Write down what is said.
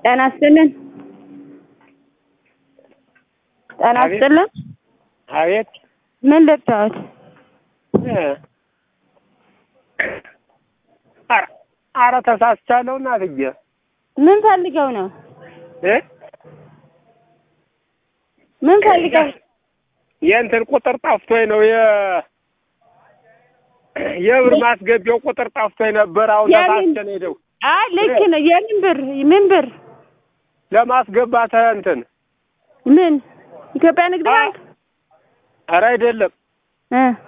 ጤና ይስጥልን። ጤና አቤት። ይስጥልን። አቤት ምን ልታወት? እ ኧረ- ኧረ ተሳስቻለሁ እናትዬ ምን ፈልገው ነው? እ ምን ፈልገው? የእንትን ቁጥር ጠፍቶኝ ነው የ የብር ማስገቢያው ቁጥር ጠፍቶኝ ነበር። አሁን የምን? ተሳስቼ ነው ሄደው አይ ልክ ነው። የምን ብር? ምን ብር? ለማስገባት እንትን ምን? ኢትዮጵያ ንግድ ባንክ? ኧረ አይደለም እ